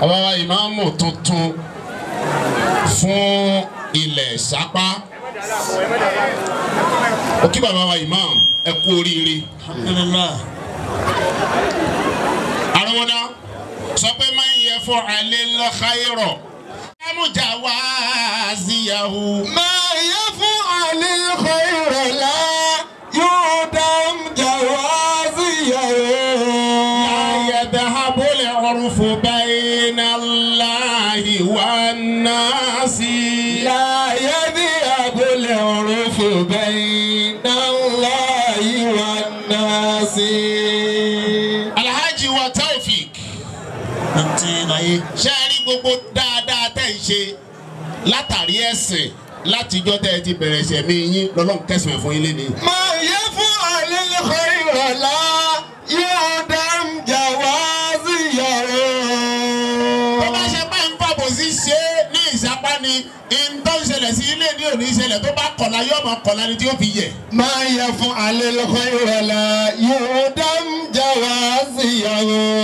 àbáwá ìmáàmù tuntun fún ilẹ̀ sápá òkè bàbá wa ìmáàmù ẹ kú oríire alhamdulillah àrùnwọ́dá sọ pé máa ń yẹ fún alẹ́ lọ́kàírọ̀ ẹ̀mújà wá síyàwó. ما يفعل الخير لا يدم جوازيه يذهب العرف بين الله والناس لا يذهب العرف بين الله والناس alhaji wa taofik àti láyé ṣe é rí gbogbo dáadáa tẹ́ ń ṣe látàrí ẹ̀sìn látijọ́ tẹ́ ẹ ti bẹ̀rẹ̀ ṣẹ̀mí yín lọ́lọ́run kẹsàn-án fún yín léde. ما يفعل الخير لا يدم tó bá جوازيه ṣe pé ń fàbò sí ṣe é ní ìsapá ni ìtọ́ ìṣẹ̀lẹ̀ sí ilé ní òní ìṣẹ̀lẹ̀ tó bá kọ̀la yóò mọ̀ kọ̀la ni tí ó fi yẹ̀. ما يفعل الخير لا يدم جوازيه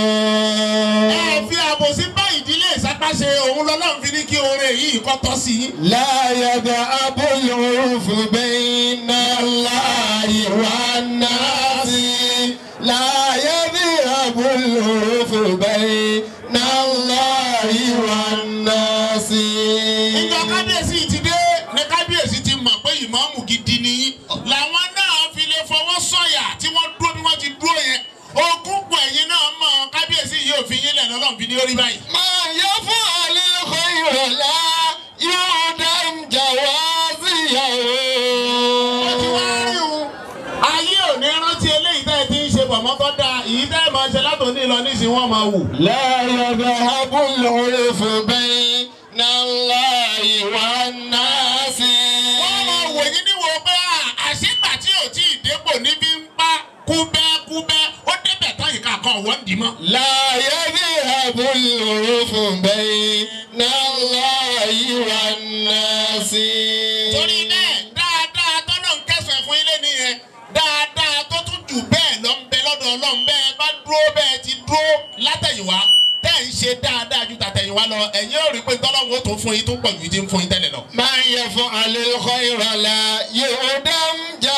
ẹ fi àbòsí bá ìdílé ìsapá ṣe òun lọ́lọ́run fi ní kí oore yìí kọ́ tọ́ sí yín. لا يذهب العرف بين الله والناس لا يذهب العرف بين الله والناس ìjọ kábíyèsí ti dé ní kábíyèsí ti mọ̀ pé ìmáàmù gidi ni yín làwọn náà fi lè fọwọ́ sọ̀yà tí wọ́n dúró bí wọ́n ti dúró yẹn ogún pọ̀ ẹ̀yin náà mọ̀ kábíyèsí yìí ò fi yín lẹ̀ lọ́lọ́run fi ní orí báyìí. ما يفعل الخير لا يعدم جوازيه ó ti wá rí o ayé ò ní rántí eléyìí tẹ́ ẹ ti ń ṣe bọ̀mọ́ tó dáa èyí tẹ́ ẹ máa ṣe látòní lọ nísìnyí wọ́n máa wù. لا يذهب العرف بين الله والناس wọ́n máa wò yín níwò pé à, àṣìgbà tí ò tí ì dépò níbi ń pa kúbẹ́kúbẹ́ ó débẹ̀ tán ìka kan wọ́n dì mọ́. لا يذهب العرف بين الله والناس torí bẹ́ẹ̀ dáadáa tọ́lọ̀ ń kẹsàn-án fún ilé nìyẹn dáadáa tó tún jù bẹ́ẹ̀ lọ ń bẹ lọ́dọ̀ ọlọ́run bẹ́ẹ̀ bá dúró bẹ́ẹ̀ ti dúró látẹ̀yìnwá tẹ́ ń ṣe dáadáa ju tàtẹ̀yìnwá lọ ẹ̀yin ò rí pé tọ́lọ́run ó tún fún yín tó pọ̀ ju ti ń fún yín tẹ́lẹ̀ lọ. من يفعل الخير لا يعدم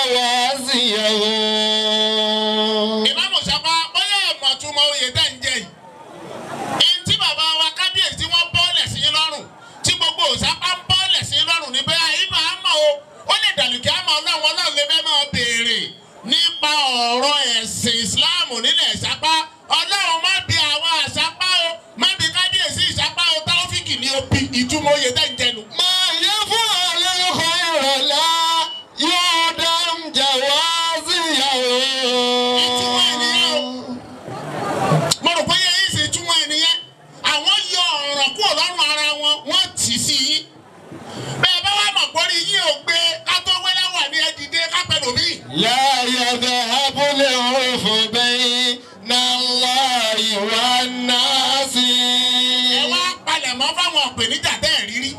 جوازيه ìmáàmù sábà bóyá ẹ̀mọ̀ túmọ̀ oyè tẹ́ ń jẹ yìí. ẹni tí bàbá wa kábíyèsí wọn bọ́ọ̀lẹ̀ sí yín lọ́rùn tí gbogbo òsápá ń bọ́ọ̀lẹ̀ sí yín lọ́rùn ní bẹ́ẹ̀ àyíbá á mọ̀ o ó lè dàlùkì àmọ́ ọlọ́run ọlọ́run lè fẹ́ máa béèrè nípa ọ̀rọ̀ ẹ̀sìn ìsìláàmù nílẹ̀ ìsápá ọlọ́run má bi àwọn àsápá o má bi kábíyèsí ìsápá o táwọ́fíìkì ní o bi ìtumọ̀ oyè tẹ́ ń jẹnu. من يفعل الخير لا يعدم جوازيه ìtumọ̀ ènìyàn o mo rò pé yẹ yín ṣe túmọ̀ ènìyàn àwọn yọ ọ̀rọ̀ kúrò lọ́rùn ara wọn wọ́n tì sí yín bẹ́ẹ̀ bá wà mọ̀ pọ́rí yín ò gbé kátó wẹ́lẹ́ wà ní ẹ̀dìdé kápẹ́lòmí. لا يذهب العرف بين الله والناس ẹ wá palẹ̀mọ́ fáwọn ìpèníjà tẹ́ ẹ̀ rírí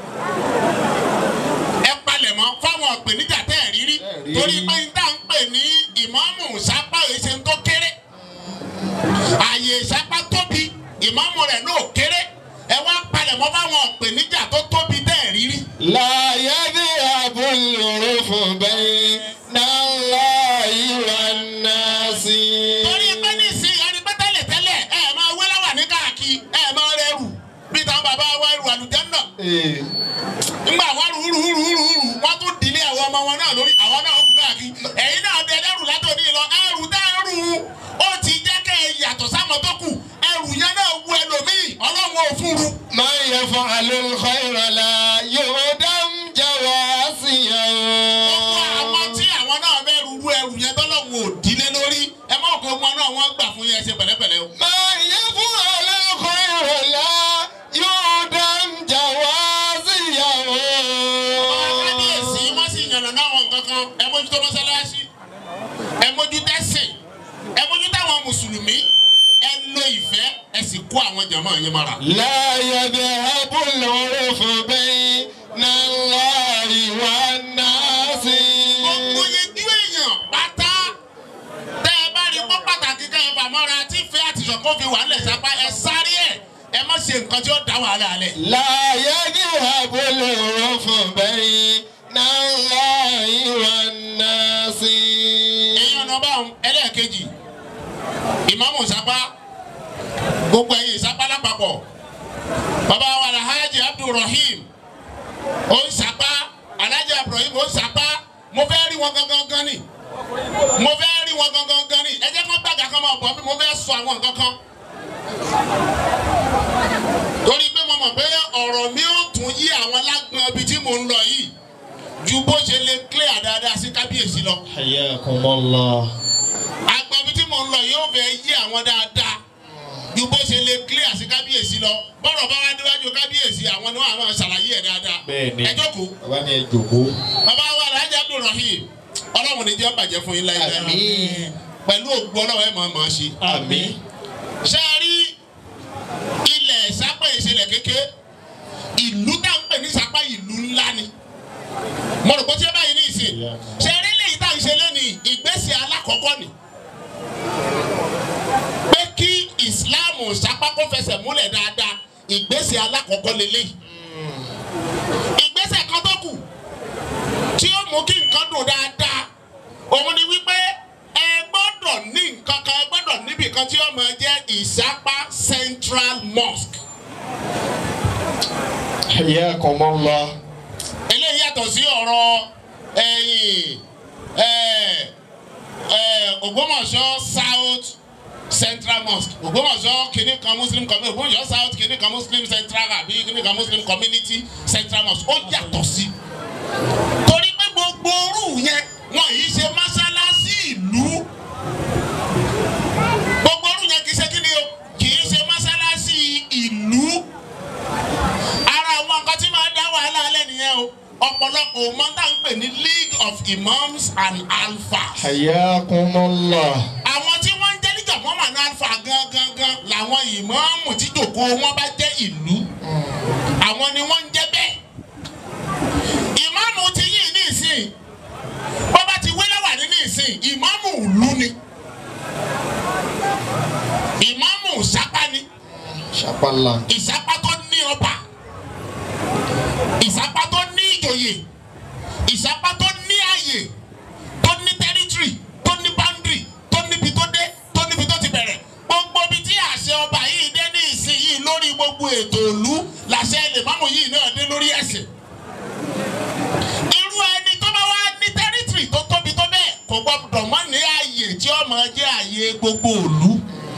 ẹ palẹ̀mọ́ fáwọn ìpèníjà tẹ́ ẹ̀ rírí torí pé n tá ń pè ní ìmáàmù sápá èsè tó kéré ààyè sápá tóbi ìmáàmù rẹ̀ náà kéré ẹ wá palẹ̀mọ́ fáwọn ìpèníjà tó tóbi tẹ́ ẹ̀ rírí. لا يذهب العرف بين الله والناس torí pé nísìn ẹni pé tẹ́lẹ̀ tẹ́lẹ̀ ẹ máa wé láwà ní káàkiri ẹ máa rẹrù bí táwọn bàbá wa ẹrù àlùjánnà Eh, ńgbà wọn rú rú rú rú rú wọn tún dìlé àwọn ọmọ wọn náà lórí àwọn náà kú káàkiri ẹ̀yin náà bẹ lẹ́rù látòní lọ ẹrù dá ẹrù ó ti jẹ́ kẹ́ ẹ yàtọ̀ sáwọn tó kù ẹrù yẹn náà wú ẹlòmíì ọlọ́run ò fún ru. من يفعل الخير لا يعدم جوازيه gbogbo àwọn tí àwọn náà bẹ rú rú ẹrù yẹn tọ́lọ́run ò dílé lórí ẹ má kó wọn náà wọ́n gbà fún yẹn ṣe pẹ̀lẹ́pẹ̀lẹ́ o. من يفعل الخير لا يعدم جوازيه kábíyèsí wọ́n sì yànnà náà wọn kankan ẹ mójútó mọ́sálásí ẹ mójútó ẹ̀sìn ẹ mójútó àwọn mùsùlùmí ẹ lo ìfẹ́ ẹ sì kó àwọn jàmọ́ yẹn mọ́ra. لا يذهب العرف بين الله والناس gbogbo yejú èèyàn pátá tẹ́ ẹ bá rí pọ́ pàtàkì kan ẹ fàmọ́ra tí ìfẹ́ àtìṣọ̀kan fi wà nílẹ̀ sápá ẹ sáré ẹ̀ ẹ má ṣe nǹkan tí ó dá wàhálà alẹ̀. láyé ní àbúlé òun fún bẹ́yìn náà láyé wà náà sí. ẹ̀yin ọ̀nà bá ẹlẹ́ẹ̀kejì ìmáàmù sápá gbogbo ẹ̀yin ìsápá lápapọ̀ bàbá wa alhaji abdulrahim ó ń sápá alhaji abdulrahim ó ń sápá mo fẹ́ rí wọn gangan gan ni mo fẹ́ rí wọn gangan gan ni ẹ jẹ́ kó gbàgà kan máa bọ̀ bí mo fẹ́ sọ àwọn nǹkan kan torí pé mo mọ̀ pé ọ̀rọ̀ mi ò tún yí àwọn lágbọ̀n ibi tí mò ń lọ yìí ju bó ṣe lè clear dáadáa sí kábíyèsí lọ Hayyakumullah. agbọn ibi tí mò ń lọ yóò fẹ́ yí àwọn dáadáa ju bó ṣe lè clear sí kábíyèsí lọ bọ́rọ̀ bá wá déwájú kábíyèsí àwọn ni wọ́n á máa ṣàlàyé ẹ̀ dáadáa Bẹ́ẹ̀ni. ẹ jókòó bàbá ni ẹ jòkó. bàbá wa alhaji abdulrahim ọlọ́run ní jẹ́ bàjẹ́ fún yín láyé Àmín. pẹ̀lú ògbó ọlọ́run ẹ̀ máa máa ṣe. Àmín. ṣé ẹ rí ilẹ̀ ìsápá ìṣẹ̀lẹ̀ kékeré ìlú tá ń pè ní ìsápá ìlú ńlá ni mo rò pé tí ẹ báyìí ní ìsìn ṣé ẹ rí lèyí tá à ń ṣe lẹ́nu ìgbésẹ̀ alákọ̀ọ́kọ́ ni pé kí ìsìláàmù ìsápá kó fẹsẹ̀ múlẹ̀ dáadáa ìgbésẹ̀ alákọ̀ọ́kọ́ lélẹ́yìí ìgbésẹ̀ kan tó kù tí ó mú kí nǹkan dùn dáadáa òun ni wípé ẹ gbọ́dọ̀ ní nǹkan kan ẹ gbọ́dọ̀ níbì kan tí ó máa jẹ́ ìsápá central mosque. Hayyakumullah. eléyìí yàtọ̀ sí ọ̀rọ̀ ẹ̀yìn ẹ̀ ẹ̀ Ògbómọ̀ṣọ́ south central mosque Ògbómọ̀ṣọ́ kìnnì kan muslim community Ògbómọ̀ṣọ́ south kìnnì kan muslim central àbí kìnnì kan muslim community central mosque ó yàtọ̀ sí torí pé gbogbo orú yẹn wọn yìí ṣe mọ́ṣáláṣí ìlú gbogbo orú yẹn kì í ṣe kí ni o kì í ṣe mọ́ṣáláṣí ìlú ara àwọn nǹkan tí máa dá wàhálà alẹ́ nìyẹn o ọ̀pọ̀lọpọ̀ ò máa ń tà ń pè ní league of imams and alphas Hayyakumullah. àwọn tí wọ́n ń jẹ́ níjà mọ́mà ní alfa gangan gan làwọn ìmáàmù tí jòkó wọn bá jẹ́ ìlú àwọn ni wọ́n ń jẹ́ bẹ́ẹ̀ ìmáàmù ti yí ní ìsìn bó bá ti wílẹ̀ wà nínú ìsìn ìmáàmù ìlú ni ìmáàmù ìsápá ni Ṣapala. ìsápá tó ní ọba ìsápá tó ní ìjòyè ìsápá tó ní àyè tó ní tẹ́rítírì tó ní báńdìrì tó níbi tó dé tó níbi tó ti bẹ̀rẹ̀ gbogbo ibi tí àṣẹ ọba yìí dé ní ìsìn yìí lórí gbogbo ètò ìlú làṣẹ ìlèmọ́mù yìí náà dé lórí ẹ̀sìn irú ẹni tó bá wá ní tẹ́rítírì tó tóbi tó bẹ́ẹ̀ kò gbọdọ̀ mọ́ ní àyè tí ó máa jẹ́ àyè gbogbo ìlú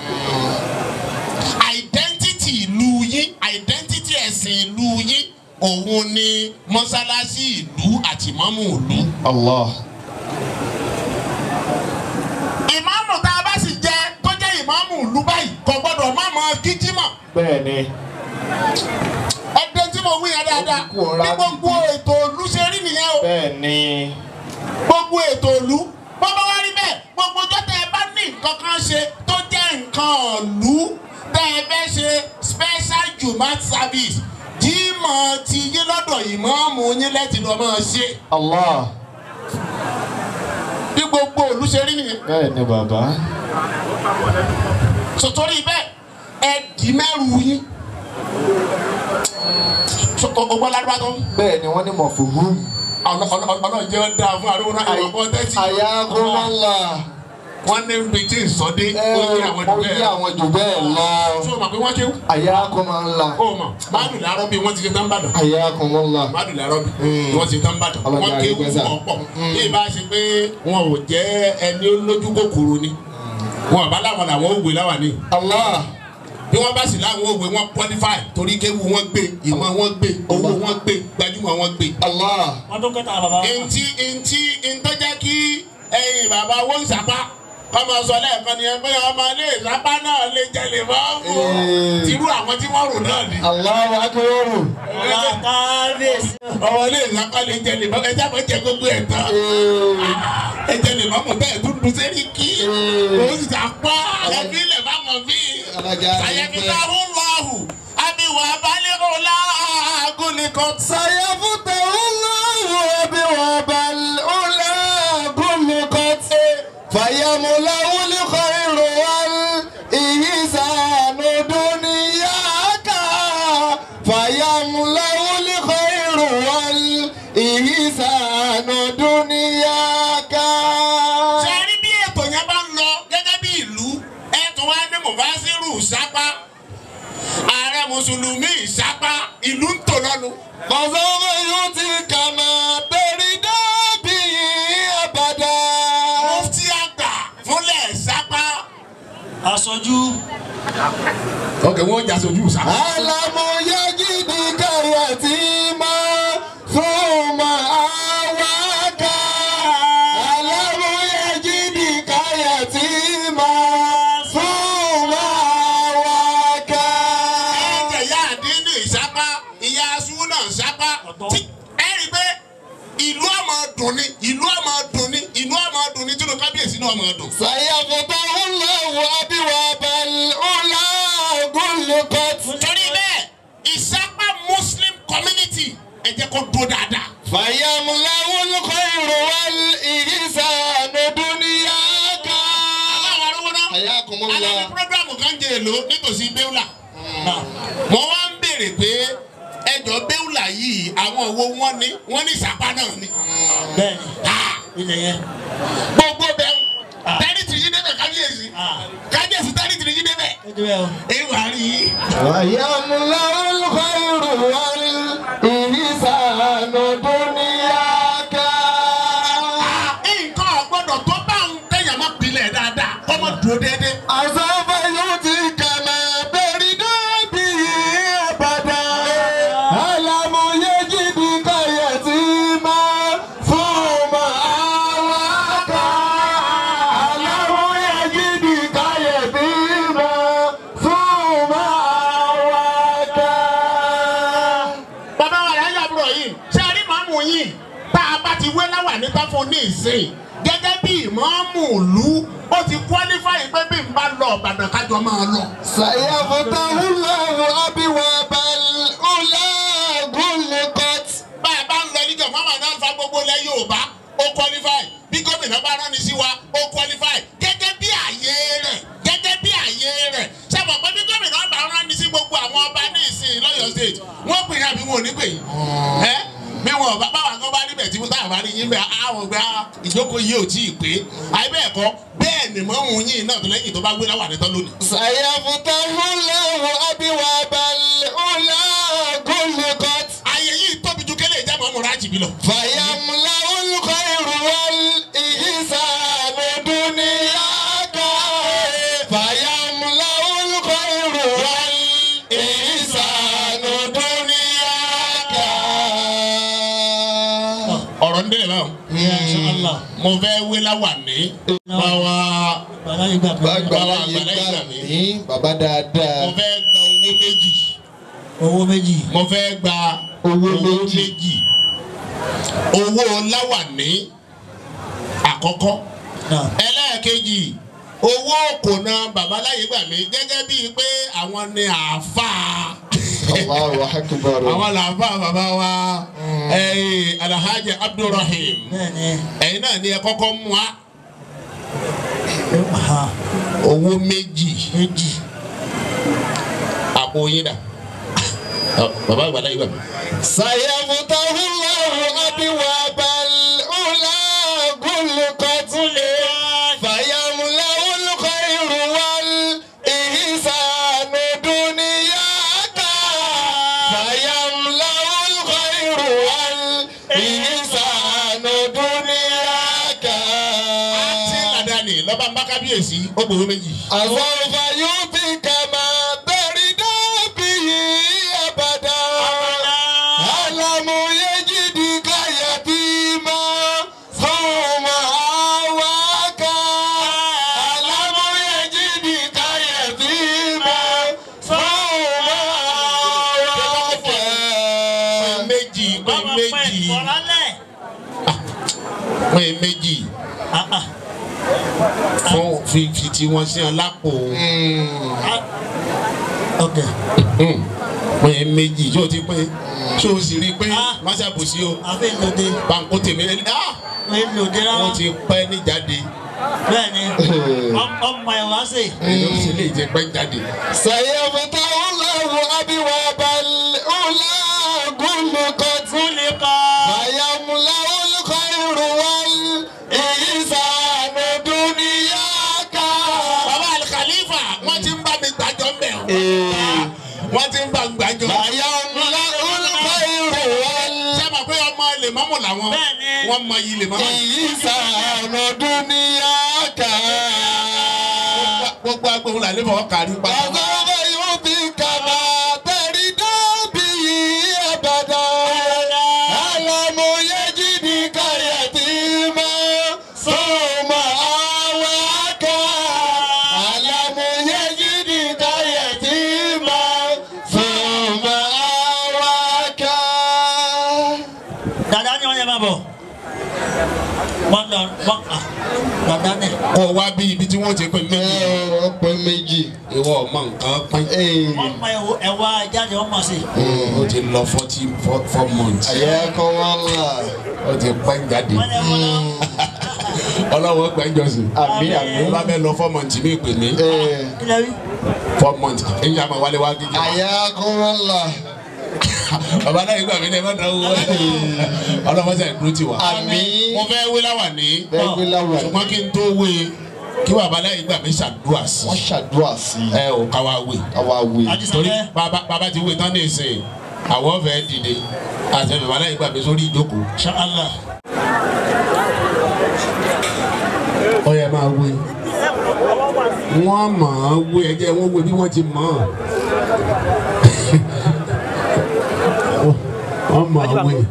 identity ìlú yín identity ẹ̀sìn ìlú yín òun ni mọ́sálásí ìlú àti ìmáàmù ìlú. Allah. ìmáàmù tá a bá sì jẹ tó jẹ́ ìmáàmù ìlú báyìí kò gbọ́dọ̀ má mọ kíjímọ̀. Bẹ́ẹ̀ni. ẹgbẹ́ tí mo wí yẹn dáadáa Ó kú ọ̀rá bí gbogbo ètò ìlú ṣe rí nìyẹn o Bẹ́ẹ̀ni. gbogbo ètò ìlú bọ́bá wá rí bẹ́ẹ̀ gbogbo ọjọ́ tẹ́ ẹ bá ní nǹkan kan ṣe tó jẹ́ nǹkan ìlú tẹ́ ẹ fẹ́ ṣe special jumat service jímọ̀ ti yín lọ́dọ̀ ìmáàmù yín lẹ́tì lọ́ máa ṣe Allah. bí gbogbo ìlú ṣe rí nìyẹn Bẹ́ẹ̀ni bàbá. sotori bẹ́ẹ̀ ẹ dì mẹ́rù yín ọgbọ́n ládùúgbò tó Bẹ́ẹ̀ni wọ́n ní mọ̀fùhùm. ọlọ́run jẹ́ ọ́ dáa fún àdúgbò náà ìwọ̀n bọ́ tẹ́tí Hayyakumullah. wọ́n ní bí tí ì sọ́dé Ẹ ó yí àwọn ó jù yí bẹ́ẹ̀ àwọn jù bẹ́ẹ̀ lọ. tó o mọ̀ pé wọ́n kéwù. Hayyakumullah. ó mọ̀ máàlù làárọ̀ bí wọ́n ti ṣe tán bàdàn. Hayyakumullah. máàlù làárọ̀ bí wọ́n ti ṣe tán bàdàn. Ọlọ́jà wọ́n kéwù àrígbẹ́sà. ọ̀pọ̀ bí ìbá ṣe pé wọn ò jẹ́ ẹni olójú kòkòrò ni wọn àbá làwọn làwọn òwe láwà ní. Allah. bí wọ́n bá sì láwọn òwe wọn qualify torí kéwù wọn gbé ìmọ̀ wọn gbé owó wọn gbé gbajúmọ̀ wọn gbé. Allah. wọ́n tó kẹta bàbá wa. ntí ntí ntọ́jà kí ẹyin bàbá owó ń sàpá kọ́mọ sọ lẹ́ẹ̀kan ni ẹ pé ọmọ ilé ìsapá náà lè jẹlè mọ́ọ̀mù Ee. tìrú àwọn tí wọ́n rò náà ni. Allahu akbar. ọ̀la kábíyèsí. ọmọ ilé ìsapá lè jẹlè mọ́ọ̀mù ẹ jábọ̀ jẹ gbogbo ẹ̀ tán Ee. ẹ jẹlè mọ́ọ̀mù bẹ́ẹ̀ dúdú sẹ́ni kí Ee. ó sì sàpá ẹbí ilẹ̀ bá mọ̀ bí. Ọlọ́jà sàyẹ̀bí àrígbẹ́. láhùn lọ́hù àbíwá balẹ̀ ọ̀la àgùnìkan. سيفتح الله أبواب الأولى غلقت فيملأ الخير والإحسان دنياك mufasiru sápá ààrẹ mùsùlùmí sápá ìlú ń tò lọ́nu. فسوف يؤتيك ما ترد به أبدا mufti àgbà fúnlẹ̀ sápá. aṣojú ok wọ́n jà sójú sápá. ألم يجدك يتيما ثم آواك ألم يجدك يتيما ثم آواك ẹ̀jẹ̀ yá àdínní sápá ìyá súnà sápá. tí ẹ rí i pé ìlú ọmọ dùn ni ìlú ọmọ dùn ni ìlú ọmọ dùn ni tínú kábíyèsí náà ọmọ dùn. سيفتح الله أبواب الأولى غلقت torí bẹ́ẹ̀ ìsápá muslim community ẹ jẹ́ kó dúró dáadáa. فيملأ الخير والإحسان دنياك àbáwọ̀ arúgbó náà. حياكم alábi الله programu kan jẹ èlò nítòsí béwùlà. náà mo wá ń béèrè pé ẹjọ́ béwùlà yìí àwọn owó wọn ní wọn ní ìsápá náà ni. bẹ́ẹ̀ Ah, ni ilẹ̀ yẹn gbogbo bẹ́ẹ̀ Ah. tẹ́rìtìrì yìí débẹ̀ kábíyèsí ah kábíyèsí tẹ́rìtìrì yìí débẹ̀. ó ti bẹ́ẹ̀ o ìwà rí i. ويملأ الخير والإحسان دنياك nǹkan ọ̀gbọ́dọ̀ tó bá ń tẹ̀yàn má pilẹ̀ dáadáa kọ́ mọ́ dúró déédéé. أسوف يؤتيك ما ترد به أبدا ألم يجدك يتيما ثم آواك ألم يجدك يتيما ثم آواك bàbá wa rẹ̀ yà búrọ̀ yìí ṣé a rí màmú yìí tá a bá ti wé láwà ní tán fún ní ìsìn gẹ́gẹ́ bí ìmọ̀ọ́mù ìlú ó ti qualify pé bí n bá lọ Ìbàdàn kájọ máa lọ. سيفتح الله أبواب الأولى غلقت bá a bá ń lọ níjọ mọ́mọ́ náà fa gbogbo ilẹ̀ Yorùbá ó qualify bí gómìnà bá rán ni sí wa ó qualify gẹ́gẹ́ bí àyè rẹ̀ gẹ́gẹ́ bí àyè rẹ̀ sábà pé bí gómìnà bá rán ni sí gbogbo àwọn ọba ní ìsìn lọ́yọ̀ state wọ́n pè é àbí wọn ò ní pè é ẹ́ bí wọn bá báwa kan bá níbẹ̀ tí mo táwọn bá rí yín bẹ́ẹ̀ àwọn ọgbà ìjókòó yìí ò tí ì pé àyè bẹ́ẹ̀ kọ́ bẹ́ẹ̀ ni mọ́mú yín náà tó lẹ́yìn tó bá gbé láwà nítọ́ lónìí. سيفتح الله أبواب الأولى غلقت àyè yìí tóbi ju kélé ìjà mọ́mú rájì bí lọ. فيملأ الخير والإحسان دنياك فيملأ الخير والإحسان دنياك ọ̀rọ̀ ń délé báwọn. ìyá ṣọlá mo fẹ́ wé láwà ní báwa bàbá yìí gbà pé Bàbá yìí gbà mí bàbá dáadáa. mo fẹ́ gba owó méjì owó méjì mo fẹ́ gba Owó owó méjì. méjì owó láwà ní àkọ́kọ́ náà ẹlẹ́ẹ̀kejì owó kòná babaláyé gbà mí gẹ́gẹ́ bíi pé àwọn ni àáfàá Allahu akbar. àwọn làáfàá bàbá wa ẹ̀yìn alhaji abdulrahim bẹ́ẹ̀ ni ẹ̀yin náà ni ẹ kọ́kọ́ mú wa ha owó méjì méjì àpò yín dà Ọ, bàbá àgbàlá yìí gbà mí. سيفتح الله أبواب الأولى غلقت فيملأ الخير والإحسان دنياك فيملأ الخير والإحسان دنياك tí ládàáni lọ́ba ń bá kábíyèsí ó gbowó méjì. أسوف يؤتيك ما ترد به أبدا ألم يجدك يتيما ثم آواك ألم يجدك يتيما ثم آواك méjì pé bàbá pẹ́ méjì ìfọ̀lálẹ̀ pé méjì fún fífi tí wọ́n sí ọ lápò ok pé méjì ṣé o ti pé ṣé o sì rí i pé Ah. má ṣàbòsí o àfi ìlòdè banko tèmi lé ah ìlòdè rárá wọ́n ti pẹ́ ní jáde bẹ́ẹ̀ ni ọm- ọmọ ẹ̀ wá sí èyí ó sì lè jẹ pẹ́ jáde. سيفتح الله أبواب الأولى غلقت فيملأ الخير والإحسان دنياك bàbá alikalifa wọ́n ti ń bá mi gbàjọ́ mbẹ́ o wọ́n ti ń bá mi gbàjọ́. Bàyá ńlá olùkọ́ ìrò wọn. ṣé ma pé ọmọ lè mọ́mọ́ làwọn Bẹ́ẹ̀ni. wọ́n mọ iyì lè mọ́mọ́. Ìsànà dúníyà kà. gbogbo agbóhùn làlẹ́ fọwọ́ kárí pa. Àgọ́gọ́ yóò bí kàmá tẹ̀rí dábì yìí àbàdà. Àlàmú yẹ́jì ní káyọ̀tì mọ́. Sọ́mọ àwọn ká. Àlàmú yẹ́jì ní káyọ̀tì mọ́. Sọ́mọ àwọn ká. dada ni wọn yẹ máa bọ wọn lọ wọn kà dada ni. kó o wá bí ibi tí wọ́n ti pè mí. Ọ̀pẹ méjì. ìwọ ọmọ nǹkan pín. wọn mọ ẹwọ ẹwà jáde wọn mọ sí. o ti lọ forty four four months. Àyà kọ́ wọn là. o ti pẹ́ jáde. wọn lẹ wọn lọ. ọlọ́wọ́ gbẹ́jọ́ sí. Àmì àmì. bá bẹ́ẹ̀ lọ four months mi pè mí. kílẹ̀ wí. four months ẹ̀yin àmọ́ wálé wá gíga. Àyà kọ́ wọn là. bàbá náà ìgbà mi ní ẹ má dáwọ́ ọlọ́wọ́ sẹ̀ dúró ti wá. Àmì. mo fẹ́ wé láwà ní. Bẹ́ẹ̀ni láwà. ṣùgbọ́n kí n tó wé kí bàbá náà ìgbà mi ṣàdúrà sí. Wọ́n ṣàdúrà sí i. ẹ ò ká wá wé. Káwa wí. àti torí sọfẹ. bàbá bàbá ti wé tán ní ìsìn àwọn fẹ́ dìde àti bàbá náà ìgbà mi sórí ìjókòó. ṣàlá. ó yẹ máa wé wọ́n mọ̀ ọ́n wé ẹjẹ́ wọ́n wé bí wọ́n ti mọ̀ ọ́n wọ́n mọ̀ ọ́n wé.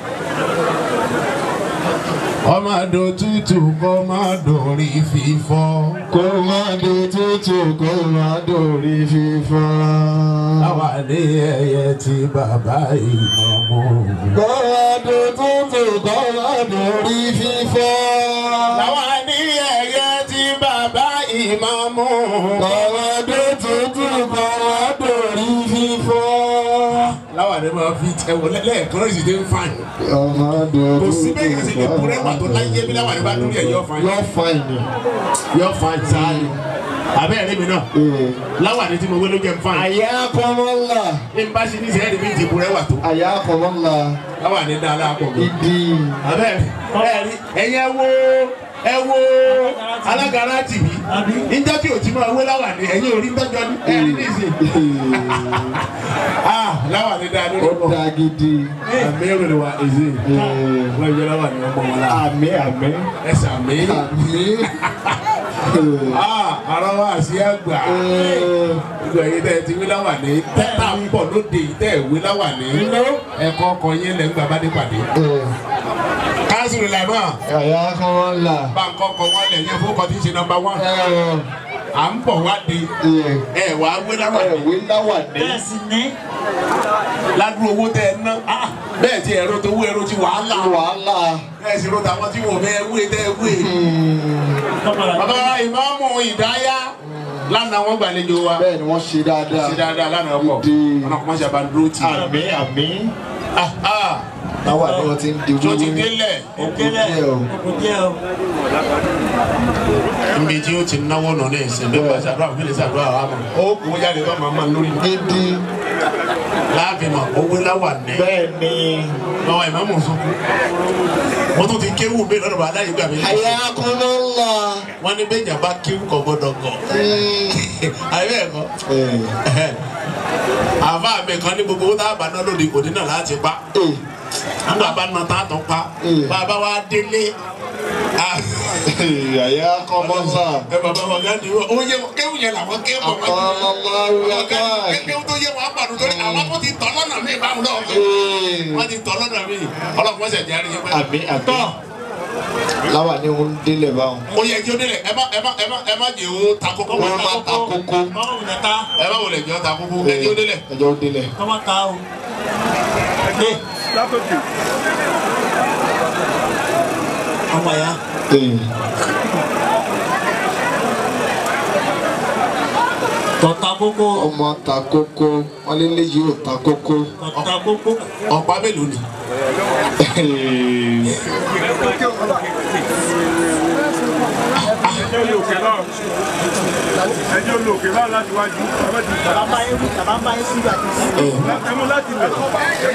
ọmọ àdó tútù kọ́ máa dòrí fífọ́. Kó má do tútù kó má dòrí fífọ́. àwa ní ẹyẹ tí bàbá ìmọ̀mọ́. Kó má do tútù kó má dòrí fífọ́. àwa ní ẹyẹ tí bàbá ìmọ̀mọ́. Kó má do tútù kó má dòrí fífọ́. láwa ní máa fi tẹ̀wọ̀ lẹ́ẹ̀kan lọ́sì dé ń fàn. Ọmọ do kò tútù sí bẹ́ẹ̀ yẹn sì lè kúrẹ́ wà tó láyé bí láwa ní bá dúró yẹ yọ fàn. Yọ fáìnì. yọ fàn sáàlì. abẹ́rẹ́ mi náà láwa ní tí mo wé ló jẹ́ ń fàn. Àyà kọ́mọ́lá. ní n bá ṣe ní sẹ́yìn bí ti kúrẹ́ wà tó. Àyà kọ́mọ́lá. láwa ní dáadáa pọ̀ mi. Ìdí. abẹ́rẹ́ ẹ̀rí ẹ̀yẹ wo ẹ wo alágara tìbí Àbí? níjọ́ tí o ti máa wé láwa ní ẹ̀yìn orí tọ́jọ́ ní ẹ̀rí ní ìsìn. ah láwa ní dáadáa Ó pọ̀. dá gidi. àmì èrò wa èzè wọ́n yẹ láwa ní ọmọ wọn la Àmì àmì. ẹsẹ̀ àmì. Àmì. ah ara wa àṣì àgbà gbogbo ẹ̀yin tẹ́ ẹ ti wí láwà ní tẹ́tà ń bọ̀ lóde yìí tẹ́ ẹ wí láwà ní ẹ̀kọ́ ọkọ̀ yín lẹ́ ń gbà bá dé pàdé. káàsì rẹ̀ lànà Àyà kọ́mọ́lá. bá ń kọ́kọ́ wọn lẹ̀ yẹn fún ọkọ̀ tí ń ṣe nọmba wán à ń bọ̀ wá de ẹ̀ wá wí láwà ní Ẹ̀wé láwà ní. bẹ́ẹ̀ sì ní. ládùúgbò owó tẹ́ ẹ ná bẹ́ẹ̀ tí ẹ̀rọ tó wú ẹ̀rọ ti wàhálà Wàhálà. bẹ́ẹ̀ sì ro tàwọn tí wọ́n fẹ́ wé tẹ́ ẹ wé. bàbá ìmáàmù ìdáyà lánàá wọn gbàlejò wa Bẹ́ẹ̀ ni wọ́n ṣe dáadáa. ṣe dáadáa lánàá pọ̀ Ìdí. ọ̀nà kọ́mọ́sí àbádúró tì í. Àmì àmì. Ah, ah. Láwà ni wọ́n ti ń di tó ti wíwí. délẹ̀ òkèlè díẹ̀ o. òkùnjẹ o. níbi tí ó ti náwó nà ní ìsìn bí wọ́n ṣàdúrà fún ilé ṣàdúrà wa mọ̀ ó kó jáde tó máa máa lórí Gidi. láàfin mọ̀ owó láwà ní Bẹ́ẹ̀ ni. lọ́wọ́ ìmọ̀mọ̀ sunkún wọ́n tún ti kéwù bẹ́ẹ̀ lọ́dọ̀ bá aláyé gbà mí Àyà kọ́mọ́lá. wọ́n ní bẹ́ẹ̀ yàrá kéwù kọ́ gbọ́dọ̀ gọ̀ àyè bẹ́ẹ̀ kọ́ àfa mi kan ní gbogbo owó tá a bá ná lóde òde náà láti pa nígbà bá ná tá a tán pa bàbá wa délé ah, Àyà kọ́mọ́lá. ẹ bàbá wa gánni ó yẹ kéwù yẹn làwọn kéwù ọmọ Àkọ́mọ́lá wíwá káàkiri. kéwù tó yẹ wọn apàdé torí àwọn tó ti tọ́ lọ́nà mi báwọn náà wọ́n ti tọ́ lọ́nà mi ọlọ́pàá ṣẹ̀ jáde yẹn pẹ́. Àmì àmì. Láwà ni wọ́n ń délẹ̀ báwọn. ó yẹ kí o délẹ̀ ẹ má ẹ má ẹ má ẹ má jẹ́ o ta kókó Wọ́n má ta kókó. Mọ́mọ́ wùdà ta. ẹ má wọlé jẹ́ o ta kókó ẹ kí o délẹ̀. Ẹjọ́ délẹ̀. Kọ́mọ́ ta o. Ẹ ọmọ ya. Tọ̀ta kókó. Ọmọ ta kókó. Wọ́n lé léyìí ò ta kókó. Tọ̀ta kókó. ọ̀pá mélòó ni. ẹjọ́ olóòkè náà ẹjọ́ olóòkè náà láti wájú ọmọ ti ta Bàbá yẹn wù bàbá bá yẹn síbi àti sí. ẹmu láti lẹ̀ mo lè gbé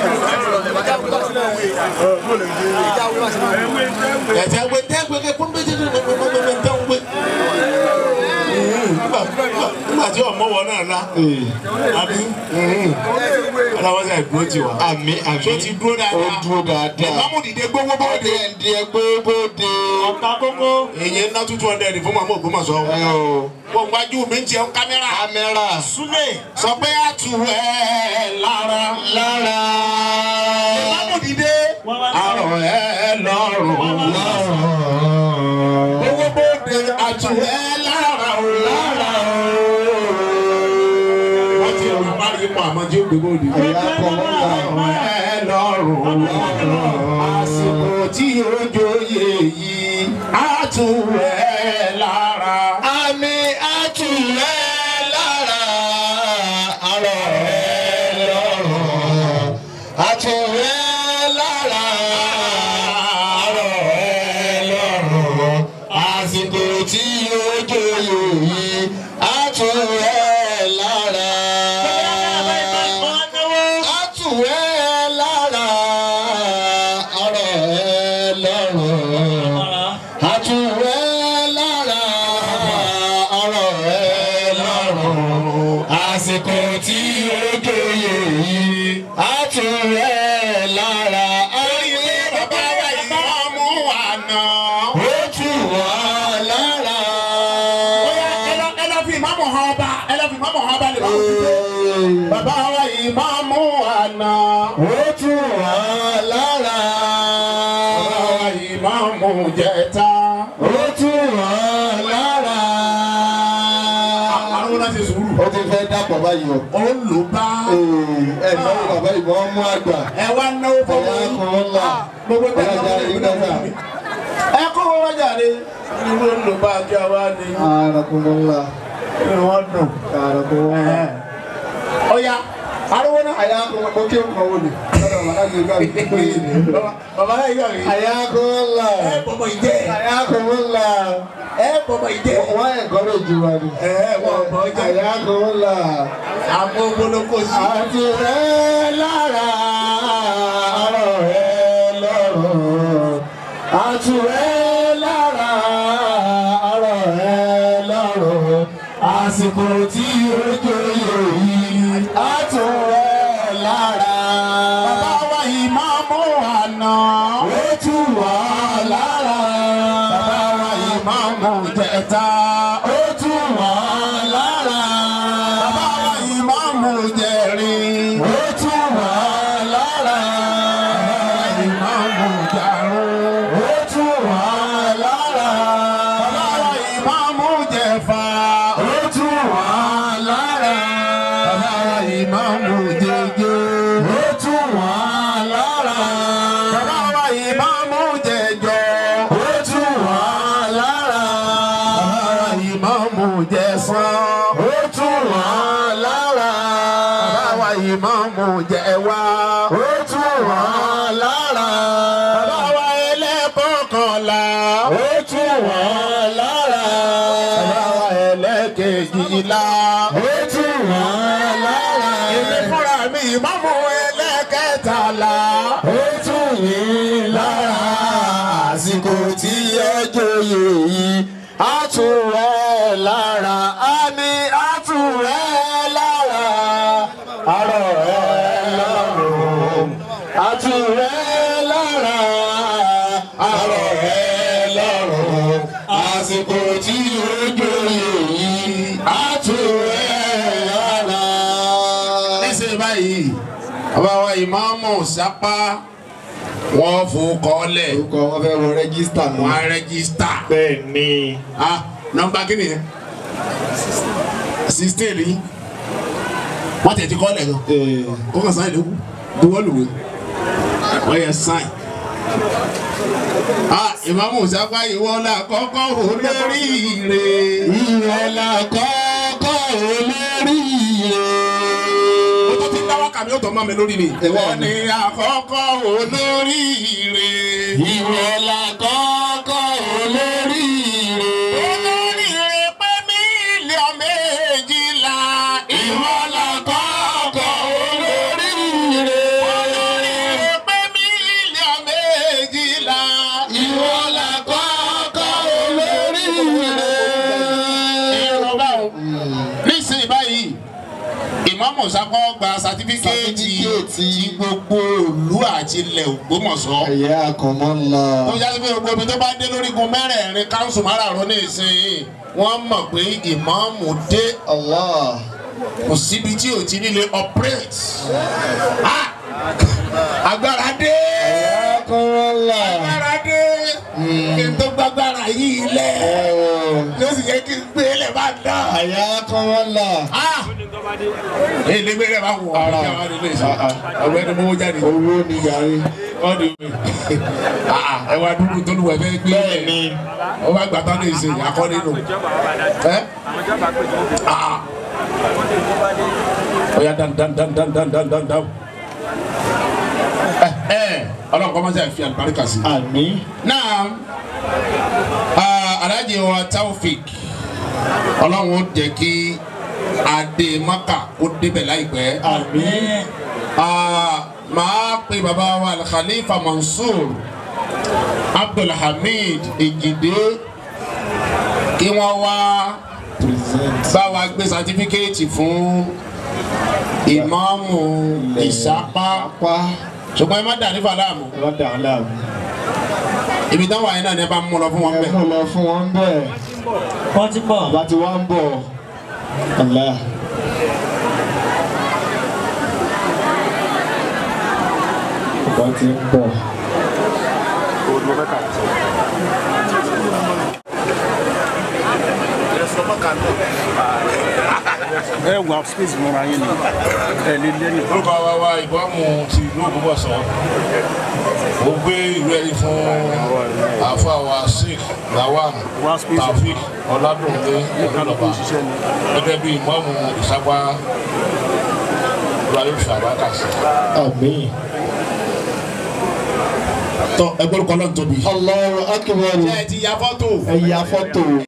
ẹwé ẹwé ẹ̀sẹ̀ ẹgbẹ́ tẹ́ ẹgbẹ́ kẹ́ kún bẹ́ẹ̀ tẹ́ ẹgbẹ́ tẹ́ ẹgbẹ́. nígbà nígbà tí ọmọ wọn náà ná àbí aláwọ̀ sá ìdúró ti wà. àmì àmì tó ti dúró ó dáadáa. dúró dáadáa. ìmáàmù dìde gbogbo bóde. ọdẹ ẹ̀ndí ẹgbẹ́ bóde. ọ̀tá kókó. èyí ná two hundred fún màmú Ògbómọ̀ṣọ́. ẹ o wọ́n wájú mi ń jẹun kámẹ́rà. kámẹ́rà súlẹ̀. sọ pé a tù ẹ́ lára. lára ìmáàmù dìde. wọ́n wá àrò ẹ̀ lọ́rùn. gbogbo bóde a tù ẹ́ lára o. lára o. wọ́n ti rìn bá ipò àmọ́ tí ó gbé bóde. àrò ẹ̀ lọ́rùn. àsìkò tí ó joyè yìí a tù ẹ́ lára. àmì àtúnlẹ̀ lára àrọ̀ ẹ̀ lọ́rùn àtúnlẹ̀ lára àrọ̀ ẹ̀ lọ́rùn àsìkò tí ó jòyè yìí àtúnlẹ̀ lára. àtúnlẹ̀ lára àrọ̀ ẹ̀ lọ́rùn àtúwẹ́ lára ọ̀rọ̀ rẹ̀ lọ́rùn àsìkò tí ó jóye yìí àtúwẹ́ lára ayé bàbá wa yìí mú àná. ó tù wá lára. ẹ lọ ẹ lọ fi ìmáàmù hàn ọba ẹ lọ fi ìmáàmù hàn ọba lè máa fi dé. bàbá wa yìí máa mú àná. ó tù wá lára. bàbá wa yìí máa mú jẹta. ó tù wá lára. àwọn náà ṣe sùúrù. ó ti fẹ́ dàpọ̀ báyìí o. ó lò bá. ẹ̀ náwó bàbá ìbọn mú àgbà. ẹ wá náwó fọwọ́ Ẹ̀yà kan ńlá. gbogbo tẹ̀ Ọlọ́jà náà rí ló dáadáa. ẹ kó wọn wájà ni. irú ló bá kí a wá ní. Arakumullah. inú wọn dùn. Arakumullah. ọ̀ya ariwo náà. Ayakumullah. Mo kí o kàn wò ni. Lọ́dọ̀ bàbá mi gbà mí pé yìí ni. bàbá yìí yọ̀ rí. Ayakumullah. ẹ bọ̀bọ̀ ìjẹ́. Ayakumullah. ẹ bọ̀bọ̀ ìjẹ́. Wọ́n yẹ gọ́dọ̀ jù wá ni. ẹ wọ́n bọ̀ ìjẹ́. Ayakumullah. àmọ́ gbólókò sí. Àti rẹ̀ lára ọ̀rọ̀ rẹ̀ lọ́rùn. Àti rẹ̀ lára ọ̀rọ̀ rẹ̀ lọ́rùn. Àsìkò tí ó jòyè yìí. Àti rẹ̀ lára. bàbá wa yìí máa mú àná. Ó tù wá lára. bàbá wa yìí máa mú jẹta. Ó tù wá lára. bàbá wa yìí máa mú jẹrin. Ó tù wá lára. bàbá wa yìí máa mú jarun. Ó tù wá lára. bàbá wa yìí máa mú jẹfà. Ó tù wá lára. bàbá wa yìí máa mú jẹjẹ. Ó tù wá lára. bàbá wa yìí máa mú jẹjọ. Ó tù wá lára. bàbá wa yìí máa mú jẹsán. Ó tù wá lára. bàbá wa yìí máa mú jẹwà. Ó tù wá lára. bàbá wa ẹlẹ́kọ̀ọ́kànlá. Ó tù wá lára. bàbá wa ẹlẹ́kẹ̀jìlá. Ó tù wá lára. èmi fúnra mi ìmáàmù ẹlẹ́kẹtàlá. Ó tù yín lára. Àsìkò tí ẹ joyè yìí, á tù ẹ́ lára. Àmì á tù ẹ́ lára. Àrọ̀ ẹ́ lọ́rùn. Á tù ẹ́ lára. Àrọ̀ ẹ́ lọ́rùn. Àsìkò tí ó joyè yìí, á tù ẹ́ lára. níṣẹ́ báyìí bàbá wa ìmáàmù sápá wọ́n fòkọ́lẹ̀ Orúkọ wọn fẹ́ wọ rẹ́gísítà wọ́n náà. á rẹ́gísítà. Bẹ́ẹ̀ ni. ah nọ́mbà kí ni yẹn sixteen rí wọ́n tẹ̀ ti kọ́lẹ̀ gan kó kàn sáyìn lókù buwọ́ lùwẹ̀ wọ́n yẹ sáyìn. ah ìmáàmù sápá ìwọ la kọ́kọ́ olóríire. Ìrẹ̀ la kọ́kọ́ olóríire. ó tó ti ń dáwọ́ kàmí ó tọ́ mọ́ mi lórí ni. Ìwọ wọ́n ní àkọ́kọ́ olóríire. Ìrẹ̀ la kọ́kọ́ olóríire. olóríire pé mílíọ̀nù méjìlá. Ìwọ la kọ́kọ́ olóríire. olóríire pé mílíọ̀nù méjìlá. Ìwọ la kọ́kọ́ olóríire. ìrọ̀bá o ìmáàmù sápọ̀ gba sátífíkẹ́ẹ̀tì Sátífíkẹ́ẹ̀tì. ti gbogbo ìlú àti ilẹ̀ Ògbómọ̀ṣọ́ ẹ̀yà àkànmọ́lá. tó yá sí pé gbogbo ibi tó bá dé lórígun mẹ́rẹ̀ẹ̀rin káńsù márààrún ní ìsinyìí wọ́n mọ̀ pé ìmáàmù dé Allah. kò síbi tí ò ti nílé operate Ah! agbára dé ẹ̀yà àkànmọ́lá. agbára dé kí n tó gbàgbára yìí lẹ̀ ló sì yẹ kí n gbé lẹ̀ bá dán. ẹ̀yà àkànmọ́lá. Ah! èyí lè gbé lẹ̀ bá wọ̀ ọ́ Ara. ní àwọn ilé iṣẹ́ ọ̀rọ̀ ẹni mọ́wọ́ jáde owó ni yàrá. wọ́n ní mi ẹ wá dúró tó lù wẹ̀ fẹ́ gbé bẹ́ẹ̀ ni. ó bá gbà tán ní ìsìn àkọ́lé nù ẹ́ Ah! ó yá dan dan dan dan dan dan dan dan ẹ ẹ ọlọ́run kọ́ máa ń sẹ́ fi àlùbáríkà sí. àmín. náà ah, alájẹ wa taofik ọlọ́run ó jẹ́ kí adé maka ó débẹ̀ láìpẹ́. àmín. Ah, màá pe bàbá wa alkhalifa mansour abdulhamid ejide kí wọ́n wá present. bá wa gbé sátífíkẹ́ẹ̀tì fún ìmáàmù ìsápá pa. ṣùgbọ́n ẹ má dà nífà láàmú lọ́dà aláàbò. ibi táwọn àyìn náà ní ẹ bá mú lọ fún wọn ẹ bẹ́ẹ̀. mú lọ fún wọn bẹ́ẹ̀. wọ́n ti bọ̀. bàbá tí wọ́n ń bọ̀. Allah. bàbá tí ń bọ̀. ẹ wà space mọ́ra yín ni ẹ lè lẹ́yìn. orúkọ wa wa ìbámu ti ìlú Ògbómọ̀ṣọ́ ó gbé ìwé ẹ̀rí fún àáfàá wa Sheikh Lawan Wá space. Taofik Ọládùnlé Ọ̀nàlọ́ba gẹ́gẹ́ bí ìmáàmù ìsápá Ibrahim Shabakasi. àmín. tọ́ ẹgbẹ́ olùkọ́ náà tóbi. Allahu akbar. ẹ ti ya fọ́tò. ẹ ya fọ́tò.